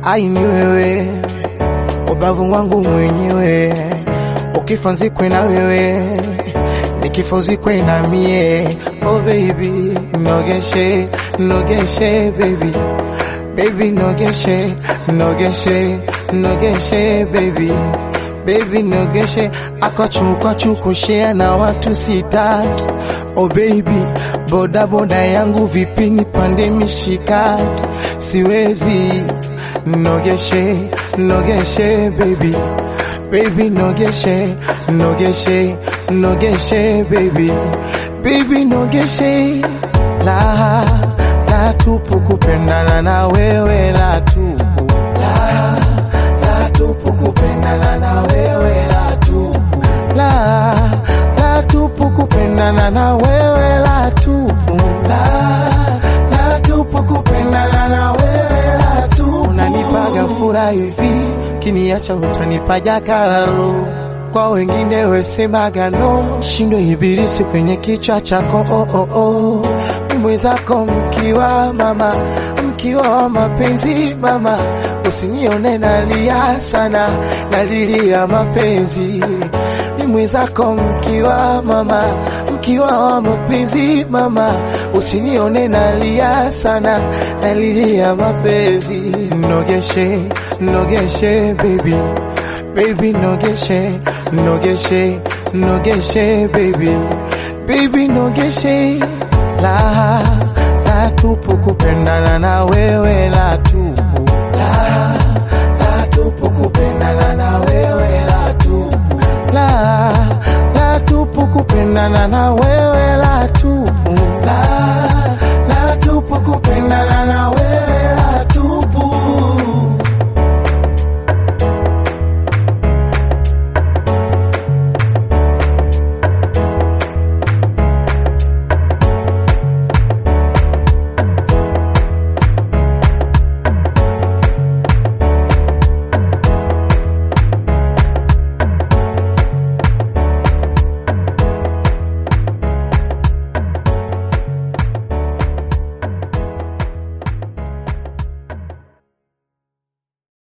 ai ni wewe, ubavu wangu mwenyewe, ukifa nzikwe na wewe, nikifa uzikwe na mie. Oh baby, nogeshe, nogeshe baby, baby nogeshe, nogeshe, nogeshe baby, baby nogeshe, akwachu kushare na watu sitaki. Oh baby, boda boda yangu vipi nipande mishikaki, siwezi nogeshe, nogeshe baby baby nogeshe, nogeshe, nogeshe baby, baby nogeshe, la la tupu kupendana na wewe la tupu, la la tupu kupendana na wewe la tupu, la la tupu kupendana na wewe la tupu, la la tupu kupendana na wewe la tupu, unanipaga furaha hivi kiniacha utanipaja kararo kwa wengine wesemaga no, shindo ibilisi kwenye kichwa chako oh, oh, oh. Mimwe zako mkiwa mama, mkiwa wa mapenzi mama, usinione nalia sana, nalilia mapenzi mimwe zako mkiwa mama, mkiwa wa mapenzi mama, usinione nalia sana, nalilia mapenzi. Nogeshe, nogeshe baby, baby nogeshe, nogeshe, nogeshe baby, baby nogeshe, la la tupu kupendana na wewe la tupu, la la tupu kupendana na wewe la tupu, la la tupu kupendana na wewe la tupu.